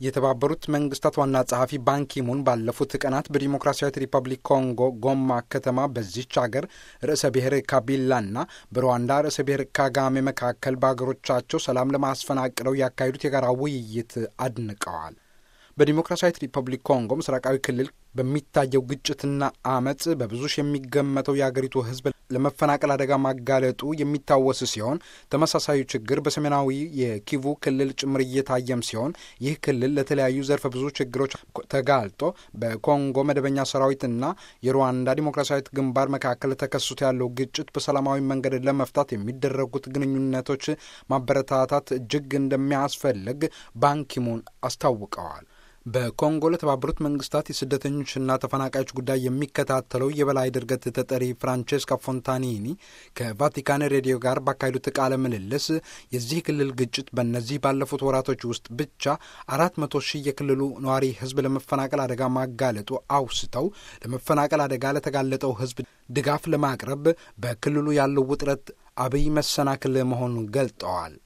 የተባበሩት መንግስታት ዋና ጸሐፊ ባንኪሙን ባለፉት ቀናት በዲሞክራሲያዊት ሪፐብሊክ ኮንጎ ጎማ ከተማ በዚች አገር ርዕሰ ብሔር ካቢላና በሩዋንዳ ርዕሰ ብሔር ካጋሜ መካከል በአገሮቻቸው ሰላም ለማስፈን አቅደው ያካሄዱት የጋራ ውይይት አድንቀዋል። በዲሞክራሲያዊት ሪፐብሊክ ኮንጎ ምስራቃዊ ክልል በሚታየው ግጭትና አመፅ በብዙ ሺህ የሚገመተው የአገሪቱ ሕዝብ ለመፈናቀል አደጋ ማጋለጡ የሚታወስ ሲሆን ተመሳሳዩ ችግር በሰሜናዊ የኪቩ ክልል ጭምር እየታየም ሲሆን ይህ ክልል ለተለያዩ ዘርፈ ብዙ ችግሮች ተጋልጦ በኮንጎ መደበኛ ሰራዊትና የሩዋንዳ ዲሞክራሲያዊት ግንባር መካከል ተከስቶ ያለው ግጭት በሰላማዊ መንገድ ለመፍታት የሚደረጉት ግንኙነቶች ማበረታታት እጅግ እንደሚያስፈልግ ባንኪሙን አስታውቀዋል። በኮንጎ ለተባበሩት መንግስታት የስደተኞችና ተፈናቃዮች ጉዳይ የሚከታተለው የበላይ ድርገት ተጠሪ ፍራንቼስካ ፎንታኒኒ ከቫቲካን ሬዲዮ ጋር ባካሄዱት ቃለ ምልልስ የዚህ ክልል ግጭት በእነዚህ ባለፉት ወራቶች ውስጥ ብቻ አራት መቶ ሺህ የክልሉ ነዋሪ ህዝብ ለመፈናቀል አደጋ ማጋለጡ አውስተው ለመፈናቀል አደጋ ለተጋለጠው ህዝብ ድጋፍ ለማቅረብ በክልሉ ያለው ውጥረት አብይ መሰናክል መሆኑን ገልጠዋል።